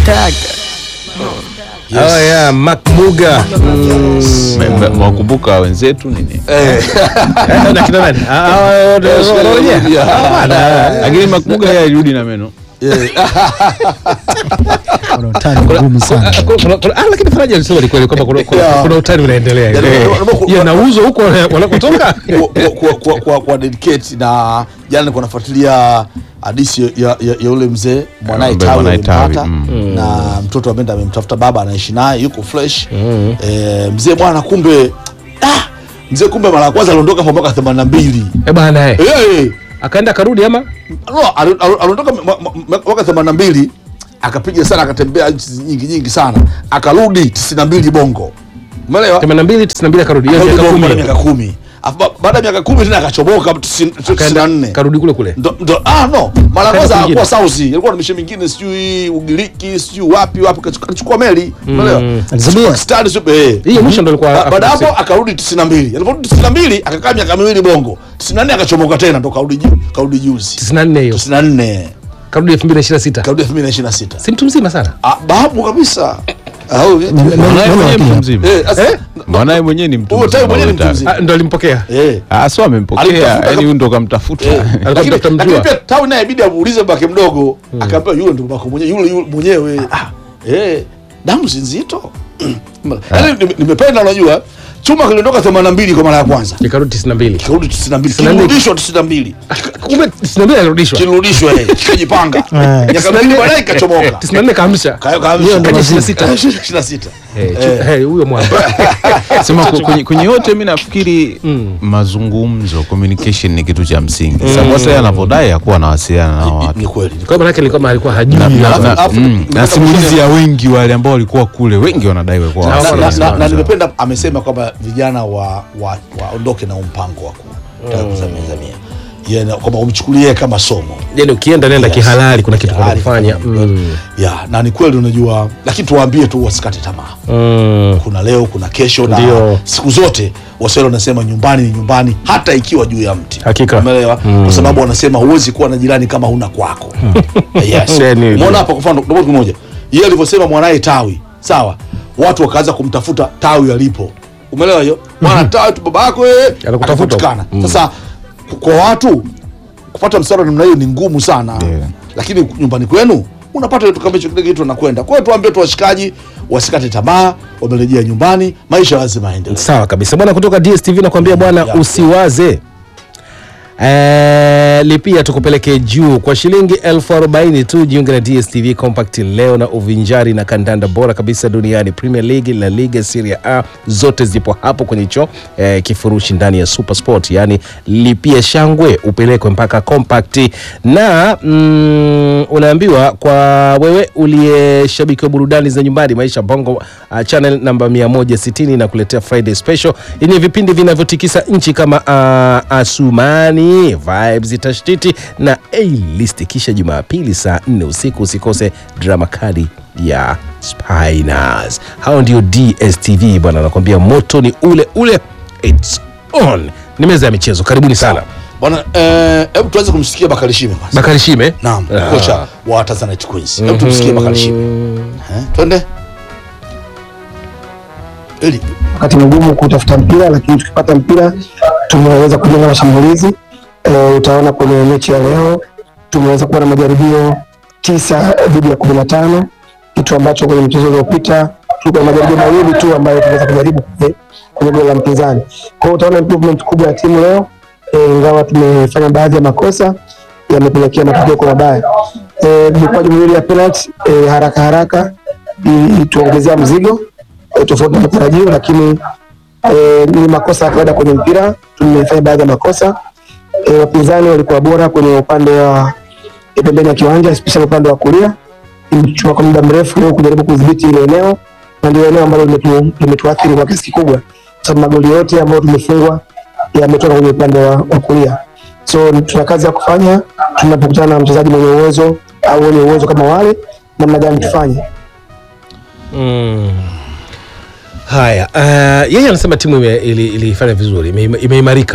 Oh yeah, Makmuga. Mm. wakumbuka wenzetu nini Eh, na kina nani? Ah, ah, wenyewe. Ah, bana. lakini makmuga yeye alirudi na meno Kuna utani mgumu sana. Kuna- kuna- kuna- ah, lakini Faraja alisema ni kweli kwamba kuna- kuna- Yeah. kuna utani unaendelea. Yeah, Eh, yeah, yeah. Yanauzwa huko wanakotoka. kwa, kwa, kwa, kwa, kwa dedicate na jana nilikuwa nafuatilia hadisi ya, ya, ya ule mzee mwanaye Ambaye tawi mwanaye Tawi, amempata mm. na mtoto ameenda amemtafuta baba anaishi naye yuko fresh eh, mzee bwana kumbe ah, mzee kumbe mara ya kwanza aliondoka kwa mwaka 82 Eh bana eh. eh Akaenda akarudi ama? no, ali- ali- aliondoka mwa- mwa- mwa- mwaka 82 akapiga sana akatembea nchi nyingi nyingi sana akarudi 92 bongo umeelewa 82 92 akarudi. Hiyo Akarudi miaka bongo baada 10. ya miaka kumi Alafu ba- baada ya miaka kumi tena akachomoka 94 Karudi kule kule. ndo, ndo, ah, no mara ya Akaenda kwanza kwingine. akuwa sauzi alikuwa na mishe mingine sijui ugiriki sijui wapi wapi kachu- kachukua meli umeelewa Alizabia. Stadi super, eh. Hii ya mwisho ndo alikuwa Ba- baada ya hapo Afrika akarudi 92 aliporudi 92 akakaa miaka miwili bongo 94 akachomoka tena ndo karudi ju- karudi juzi 94 hiyo. 94 Karudi 2026. karudi 2026 Si mtu mzima sana. ah, babu kabisa Au, eh, Neno- mwanaye neno mwenyewe wakili mtu hapa. mzima eh, asa- Eh? mwanaye mwenyewe ni mtu Huyo Tawi mzima, mwenyewe ni huyo mtu Tawi. mzima. Ah, ndo alimpokea. eh. Ah, so amempokea Alimtafuta yani kama- huyu ndo kamtafuta Eh, lakini mtafuta mjua. lakini pia tawi naye ibidi amuulize babake mdogo akaambiwa yule ndo babako mwenyewe yule yule mwenyewe eh damu si nzito yaani nime- nimependa unajua chuma kiliondoka 82 kwa mara ya kwanza Ikarudi 92. kirudi 92 92. kirudishwa 92 Kumbe 92 alirudishwa. kirudishwa eh kikajipanga Eh. miaka miwili baadaye kikachomoka 94 kaamsha. Kayo kaamsha. Hiyo ndo Kaja mazima. 26 Eh, chu- eh, huyo mwana. sema ku- kwenye, kwenye yote mi nafikiri mazungumzo communication ni kitu cha msingi mm. sasa anavyodai akuwa anawasiliana na watu ni kweli Kwa maana yake ni kama alikuwa hajui. na, na, Alafu- na, alafu- mm, na simulizi ya wengi wale ambao walikuwa kule wengi wanadai walikuwa Na- na, wanawasiliana na, na, na na watu. nimependa amesema kwamba vijana wa wa- waondoke na umpango wa kutaka kuzamia zamia Yeye na- kwamba umchukulie kama somo Yaani ukienda nenda Yes. kihalali kuna kitu Kihalali, kufanya. mm. ya na ni kweli unajua lakini tuwaambie tu wasikate tamaa Mm. kuna leo kuna kesho na Ndio. siku zote waswahili wanasema nyumbani ni nyumbani hata ikiwa juu ya mti Hakika. umeelewa kwa sababu wanasema huwezi kuwa na jirani kama huna kwako yes Yaani- umeona hapa kwa mfano ndio kitu kimoja yeye alivyosema mwanaye tawi sawa watu wakaanza kumtafuta tawi alipo umeelewa hiyo bwana tawi tu baba yako eh Anakutafuta. akapatikana sasa kwa watu kupata msaada wa namna hiyo ni ngumu sana Ndio. lakini nyumbani kwenu unapata kitu kama hicho kile kitu anakwenda kwa hiyo tuambie tu washikaji wasikate tamaa wamerejea nyumbani maisha lazima yaendelee Sawa kabisa bwana, kutoka DSTV nakwambia bwana, Ya. usiwaze Eh, lipia tukupeleke juu kwa shilingi elfu arobaini tu. Jiunge na DSTV Compact leo na uvinjari na kandanda bora kabisa duniani, Premier League, La Liga, Serie A zote zipo hapo kwenye hicho eh, kifurushi ndani ya Super Sport. Yani lipia shangwe upelekwe mpaka Compact na mm, unaambiwa kwa wewe uliye shabiki wa burudani za nyumbani, Maisha Bongo uh, channel namba 160 na kuletea Friday special yenye vipindi vinavyotikisa nchi kama uh, Asumani, Vibes, Tashtiti na A-list. Kisha Jumapili saa 4 usiku usikose drama kali ya Spiners. Hao ndio DSTV bwana, nakwambia moto ni ule ule, it's on. Ni meza ya michezo, karibuni sana. bwana eh, hebu tuanze kumsikia Bakari Shime kwanza Bakari Shime naam Ah. kocha wa Tanzanite Queens hebu tumsikie Bakari Shime eh, twende ili wakati mgumu kutafuta mpira, lakini tukipata mpira tumeweza kujenga mashambulizi. E, utaona kwenye mechi ya leo tumeweza kuwa na majaribio tisa dhidi ya kumi na tano kitu ambacho kwenye mchezo uliopita tulikuwa na majaribio mawili tu ambayo tunaweza kujaribu kwenye- kwenye goli la mpinzani. Kwa hiyo utaona improvement kubwa ya timu leo, e, ingawa tumefanya baadhi ya makosa yamepelekea matokeo kwa mabaya. E, mikwaju miwili ya penalty e, haraka haraka i- ituongezea mzigo e, tofauti na matarajio, lakini e, ni makosa ya kawaida kwenye mpira. Tumefanya baadhi ya makosa e, wapinzani walikuwa bora kwenye upande wa e, pembeni ya kiwanja especially upande wa kulia. Imechukua kwa muda mrefu leo kujaribu kudhibiti ile eneo, na ndio eneo ambalo limetu- limetuathiri kwa kiasi kikubwa, kwa sababu magoli yote ambayo tumefungwa yametoka kwenye upande wa, wa kulia. So tuna kazi ya kufanya tunapokutana na mchezaji mwenye uwezo au wenye uwezo kama wale, namna gani tufanye Mm. Haya, uh, yeye anasema timu ime- ili- ilifanya vizuri, ime- imeimarika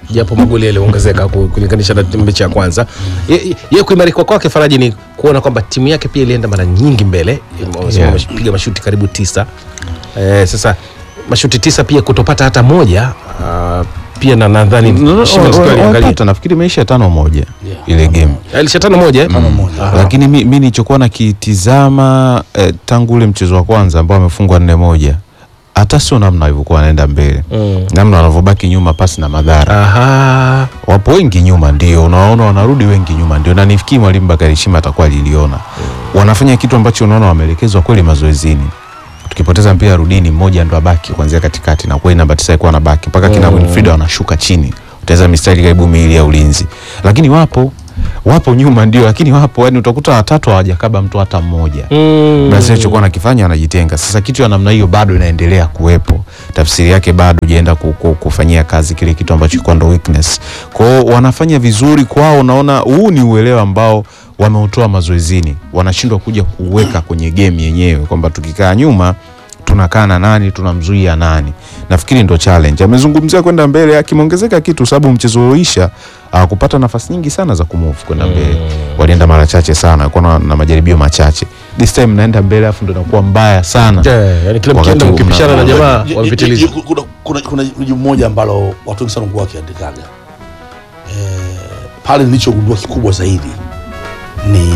japo magoli yaliongezeka ku- kulinganisha na mechi ya kwanza. Ye- Yeye kuimarika kwake Faraji ni kuona kwamba timu yake pia ilienda mara nyingi mbele, Yeah. wamepiga mashuti karibu tisa. Eh, sasa mashuti tisa pia kutopata hata moja ah, pia na nadhani No, no, Shima wa- Msikali wa- aliangalia. wapata, nafikiri imeisha tano moja Yeah. ile game alisha tano moja eh? Aha. lakini mi, mi nilichokuwa nakitizama eh, tangu ule mchezo wa kwanza ambao amefungwa nne moja hata sio namna alivyokuwa anaenda mbele Mm. namna wanavyobaki nyuma pasi na madhara Aha. wapo wengi nyuma ndio unaona wanarudi wengi nyuma ndio na nifikiri mwalimu Bakari Shima atakuwa aliliona wanafanya kitu ambacho unaona wameelekezwa kweli mazoezini tukipoteza mpira rudini mmoja ndo abaki kuanzia katikati na kweli namba tisa alikuwa anabaki mpaka kina Winfried wanashuka chini utaweza mistari karibu miwili ya ulinzi lakini wapo wapo nyuma ndio lakini wapo yani utakuta watatu hawajakaba mtu hata mmoja Mm. basi alichokuwa nakifanya anajitenga. Sasa kitu ya namna hiyo bado inaendelea kuwepo, tafsiri yake bado hujaenda ku, ku, kufanyia kazi kile kitu ambacho kilikuwa ndo weakness. Kwa hiyo wanafanya vizuri kwao, unaona huu ni uelewa ambao wameutoa mazoezini, wanashindwa kuja kuweka kwenye game yenyewe kwamba tukikaa nyuma tunakaa na nani tunamzuia nani. Nafikiri ndo challenge. Amezungumzia kwenda mbele, akimeongezeka kitu sababu mchezo ulioisha hawakupata nafasi nyingi sana za kumove kwenda mbele, walienda mara chache sana, walikuwa na, na majaribio machache. This time naenda mbele, afu ndo inakuwa mbaya sana. Yeah, yani kila Wakati mkienda huu mkipishana na mna- jamaa Je- je- wamepitiliza. je- kuna- kuna- kuna jibu moja ambalo watu wengi sana kuwa wakiandikaga eh, pale nilichogundua kikubwa zaidi ni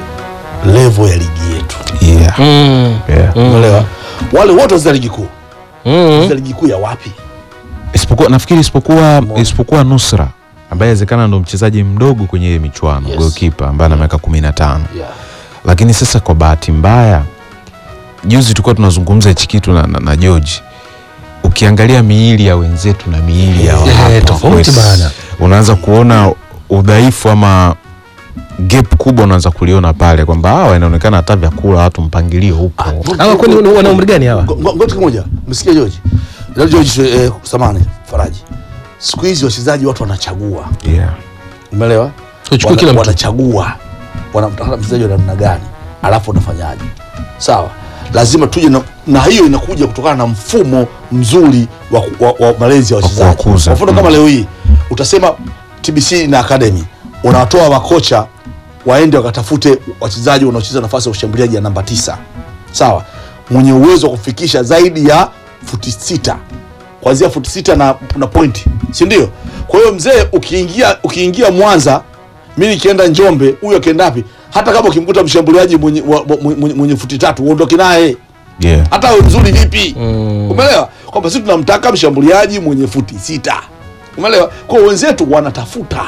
level ya ligi yetu Yeah. Mm. Yeah. umeelewa wale wote wazia ligi kuu Mm. wazia ligi kuu ya wapi Isipokuwa nafikiri isipokuwa Mmoja. isipokuwa Nusra ambaye inawezekana ndo mchezaji mdogo kwenye ile michuano Yes. goalkeeper ambaye ana miaka 15 yeah. lakini sasa kwa bahati mbaya juzi tulikuwa tunazungumza hichi kitu na, na, na George ukiangalia miili ya wenzetu na miili ya Eh, hapa tofauti kwetu, bana. unaanza kuona udhaifu ama gap kubwa unaanza kuliona pale kwamba hawa inaonekana hata vyakula watu mpangilio upo Hawa kwani wana umri gani hawa? Ngo- ngo- ngoja kimoja msikia George Leo George eh, samani Faraji siku hizi wachezaji watu wanachagua yeah. umeelewa Uchukue Wana- kila mtu. wanachagua wanamtaka mchezaji wa namna gani alafu unafanyaje sawa lazima tuje na, na hiyo inakuja kutokana na mfumo mzuri wa, ku- wa, wa malezi ya wachezaji kuwakuza. kwa mfano kama leo hii utasema TBC na academy unawatoa makocha waende wakatafute wachezaji wanaocheza nafasi ya ushambuliaji ya namba tisa sawa mwenye uwezo wa kufikisha zaidi ya futi sita kuanzia futi sita na, na pointi si ndio kwa hiyo mzee ukiingia ukiingia mwanza mi nikienda njombe huyo akienda wapi hata kama ukimkuta mshambuliaji mwenye, wa- wa- mwenye, mwenye futi tatu uondoke naye Yeah. hata awe mzuri vipi umeelewa kwamba sisi tunamtaka mshambuliaji mwenye futi sita umeelewa kwa hiyo wenzetu wanatafuta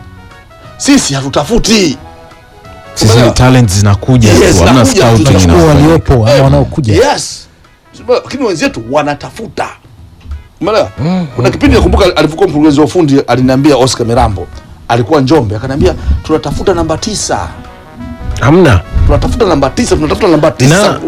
sisi hatutafuti Sisi Umeelewa? talent zinakuja Yes, tu, hamna zinakuja, scouting tunachukua Kwa inafanyika. waliopo ama wanaokuja yes lakini wenzetu wanatafuta umeelewa kuna kipindi nakumbuka alivyokuwa mkurugenzi wa ufundi aliniambia oscar mirambo alikuwa njombe akaniambia tunatafuta namba tisa Hamna. tunatafuta namba tisa tunatafuta namba tisa Na-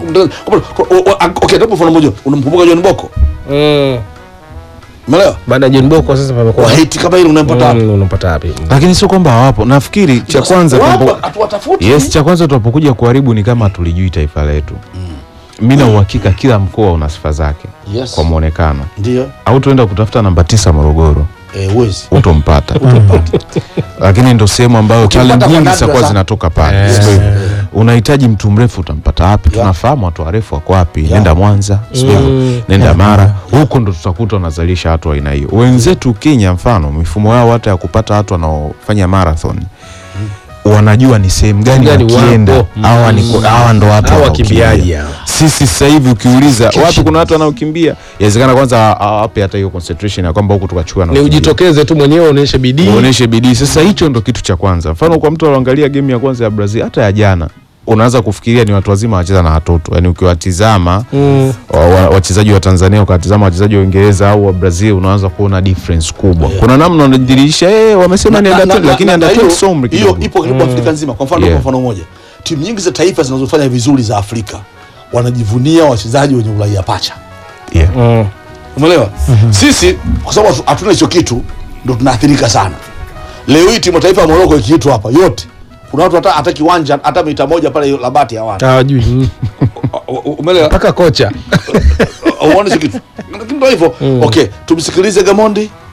okay tapo mfano moja unamkumbuka john boko Mm. umeelewa Baada ya John Boko sasa pamekuwa wahiti kama hili unampata wapi Mm, unampata wapi? lakini sio kwamba hawapo nafikiri cha kwanza Wapo, tunapo- hatuwatafuti yes cha kwanza tunapokuja kuharibu ni kama tulijui taifa letu mi na uhakika kila mkoa una sifa zake Yes. kwa mwonekano ndio au tuenda kutafuta namba tisa morogoro eh, huwezi utompata lakini ndo sehemu ambayo Ukimpata talent kwa nyingi nadra zitakuwa sana. zinatoka pale Eh. Sio hivyo? unahitaji mtu mrefu utampata wapi Yeah. tunafahamu watu warefu wako wapi Yeah. nenda mwanza sio hivyo? Mm. nenda mara huko ndo tutakuta wanazalisha watu wa aina hiyo wenzetu kenya mfano mifumo yao hata ya kupata watu wanaofanya marathon wanajua ni sehemu gani Gani wakienda wapo. hawa ni hawa ndo watu Hawa wanaokimbia. wakimbiaji hawa. sisi sasa hivi ukiuliza wapi kuna watu wanaokimbia inawezekana kwanza hawape hata hiyo concentration ya kwamba huku tukachukua na Ni kukimbia. ujitokeze tu mwenyewe uonyeshe bidii. uoneshe bidii sasa hicho ndo kitu cha kwanza mfano kwa mtu aloangalia game ya kwanza ya brazil hata ya jana unaanza kufikiria ni watu wazima wacheza na watoto yani ukiwatizama Mm. wa- wa- wachezaji wa tanzania ukawatizama wachezaji wa uingereza au wa brazil unaanza kuona difference kubwa Yeah. kuna namna unadhihirisha eh wamesema ni Na- under na- 20 na- lakini na- under na 20 hiyo- sio umri hiyo kidogo ipo karibu Afrika nzima. Kwa mfano Yeah. kwa mfano moja, timu nyingi za taifa zinazofanya vizuri za Afrika wanajivunia wachezaji wenye uraia pacha, yeah. Mm. umeelewa? Sisi kwa sababu hatu- hatuna hicho kitu, ndo tunaathirika sana. Leo hii timu ya taifa ya Morocco ikiitwa hapa yote, kuna watu hata, hata kiwanja hata mita moja pale Labati hawana, Hawajui. Mm. U- u- umeelewa? Mpaka kocha. Uone hicho kitu, lakini ndo hivyo. Okay, tumsikilize Gamondi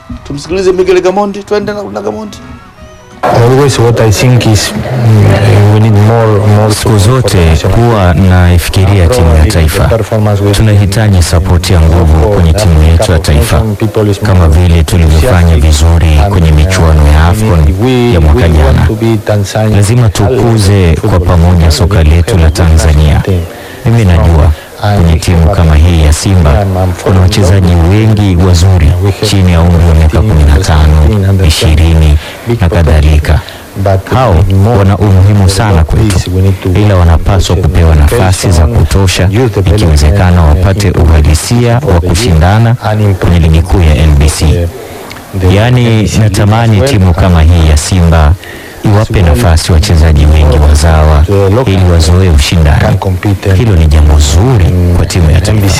tumsikilize Miguel Gamondi twende na, na Gamondi Always what I think is mm, we need more, more Siku zote huwa naifikiria timu ya taifa, tunahitaji sapoti ya nguvu kwenye timu yetu ya taifa, kama vile tulivyofanya vizuri kwenye michuano ya AFCON ya mwaka jana. Lazima tukuze kwa pamoja soka letu la Tanzania. Mimi najua kwenye timu kama hii ya Simba kuna wachezaji wengi wazuri chini ya umri wa miaka 15, 20 na kadhalika. Hao wana umuhimu sana kwetu, ila wanapaswa kupewa nafasi za kutosha, ikiwezekana wapate uhalisia wa kushindana kwenye ligi kuu ya NBC. Yaani, natamani timu kama hii ya Simba iwape nafasi wachezaji wengi wazawa ili wazoee ushindani. Hilo ni jambo zuri kwa timu ya taifa.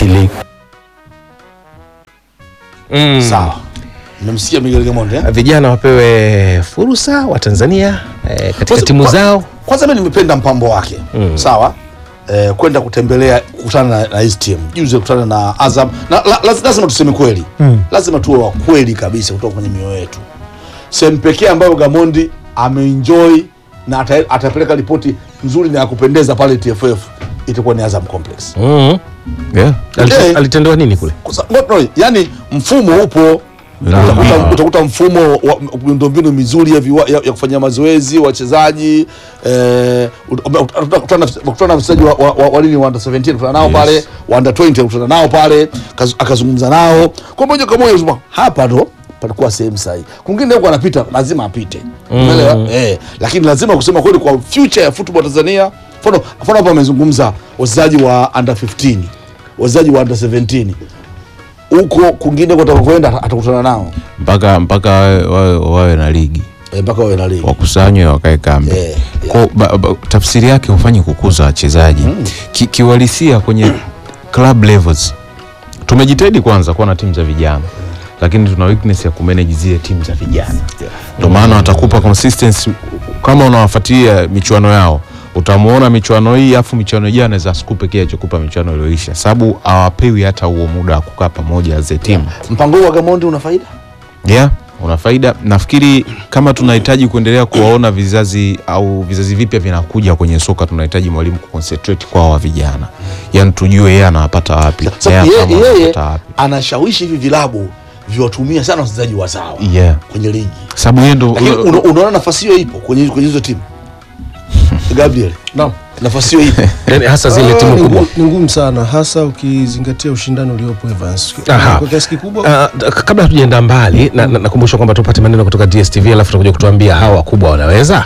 sawa mmemsikia Miguel Gamondi eh? vijana wapewe fursa wa Tanzania eh, katika Kwanza- timu kwa- zao kwanza mimi nimependa mpango wake sawa eh, kwenda kutembelea kukutana na, na hizi timu juzi kukutana na Azam na, la, la, lazima tuseme kweli lazima tuwe wa kweli kabisa kutoka kwenye mioyo yetu sehemu pekee ambayo Gamondi ameenjoy na ata, atapeleka ripoti nzuri na ya kupendeza pale TFF itakuwa ni Azam Complex mm. yeah. Alite- Eh. alitendewa nini kule Kwa sa- no, no, yani mfumo upo Na- utakuta, na- utakuta mfumo wa miundombinu mizuri ya, viwa, ya, ya kufanyia mazoezi wachezaji eh, ut- ut- utakutana na- utakutana na wachezaji wa, wa, wa, wa nini wa under 17 kutana nao Yes. pale wa under 20 kutana nao pale kaz- akazungumza nao kwa moja kwa moja unasema, hapa ndo palikuwa sehemu sahihi kwingine huko anapita lazima apite umeelewa eh, lakini lazima kusema kweli kwa future ya football Tanzania mfano mfano hapa amezungumza wachezaji wa under 15 wachezaji wa under 17 huko kwingine kwenda atakutana nao mpaka mpaka wawe, wawe, wawe na ligi eh, mpaka wawe na ligi wakusanywe wakae kambi Eh, yeah. Kwa- ba, ba, tafsiri yake hufanyi kukuza wachezaji Ki, kiuhalisia kwenye club levels tumejitahidi kwanza kuwa na timu za vijana lakini tuna weakness ya kumanage zile timu za vijana ndio maana watakupa consistency kama unawafuatilia michuano yao utamuona michuano hii afu michuano ijayo anaweza asikupe kile alichokupa michuano iliyoisha sababu hawapewi hata huo muda wa kukaa pamoja as a team mpango huu wa Gamondi una faida yeah, una faida. Nafikiri kama tunahitaji kuendelea kuwaona vizazi au vizazi vipya vinakuja kwenye soka, tunahitaji mwalimu kuconcentrate kwa hawa vijana, yani tujue yeye anawapata wapi, Sasa yeye yeye, kama yeye anawapata wapi. anashawishi hivi vilabu viwatumia sana wachezaji wazawa Yeah. kwenye ligi Sababu yeye ndo lakini una- unaona nafasi hiyo ipo kwenye kwenye hizo timu Gabriel Naam. nafasi hiyo ipo yani hasa zile Ah, timu ni kubwa ngumu- ni ngumu sana hasa ukizingatia ushindani uliopo Evans Aha. kwa kiasi kikubwa Ah, d- kabla hatujaenda mbali na- na- nakumbusha kwamba tupate maneno kutoka DSTV alafu tutakuja kutuambia hawa wakubwa wanaweza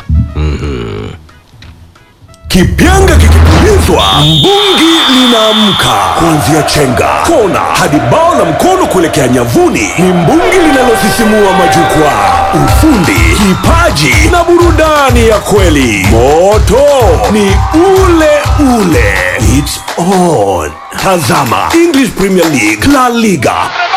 Kipyanga kikipulizwa, mbungi linaamka. Kuanzia chenga, kona hadi bao la mkono kuelekea nyavuni, ni mbungi linalosisimua majukwaa. Ufundi, kipaji na burudani ya kweli. Moto ni ule ule. It's on. Tazama English Premier League, La Liga,